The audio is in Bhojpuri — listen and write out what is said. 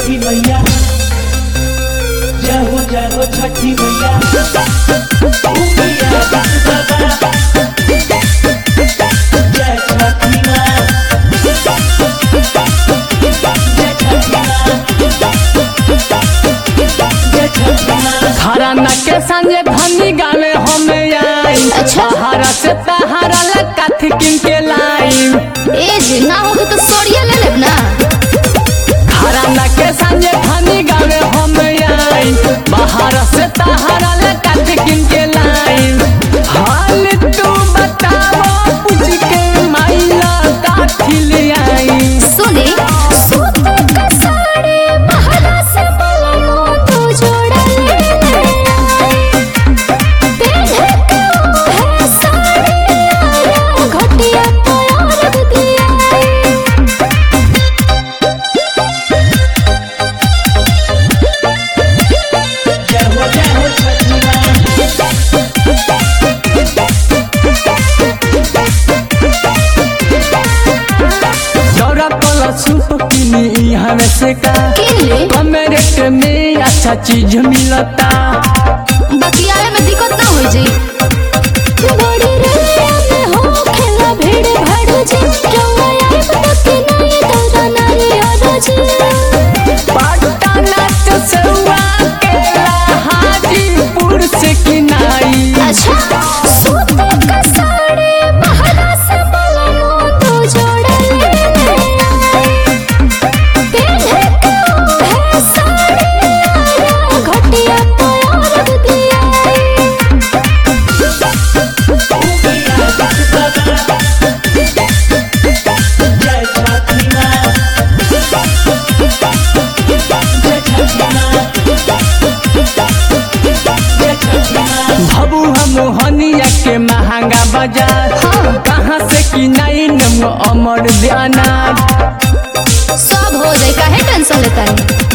छठी मैया जय हो जय हो छठी मैया उमिया बाबा जय छठी माँ जय छठी माँ जय छठी माँ घराना के संगे धनी गावे हमें आई अच्छा। सहारा से तहारा ला कथी किन के लाई ए जी ना होगे तो सोरिया ले लेब ना घराना के संगे धनी गावे हमें आई बाहर से तहारा ला कथी किन के लाई हाल तू बताओ पूछ के माइला काथी ले आई सुनी सूत का साड़ी बहरा से बोलो तू जोड़ा ले पहने के है साड़ी आया घटिया तो और दिया जय हो जय हो छठी माँ जौरा कला सूप किनी यहाँ से का किनले कम रेट में अच्छा चीज मिलता बकियाए में दिक्कत ना हो जी बड़ी रे में हो खेला भीड़ भाड़ जी रौआ आए बकी नहीं तोरा नारी और जी पटना से सौआ केला हाजीपुर से किनाई अच्छा सूत का साड़ी बहरा से बोलो तू जोड़ा ले पहने के है साड़ी आया घटिया तो और दिया उमिया बाबा जय छठी माँ जय छठी माँ जय छठी माँ भबुआ मोहनिया के महंगा बाजार कहाँ से किनाई नम अमर दयाना सब हो जाए काहे टेंशन लेता है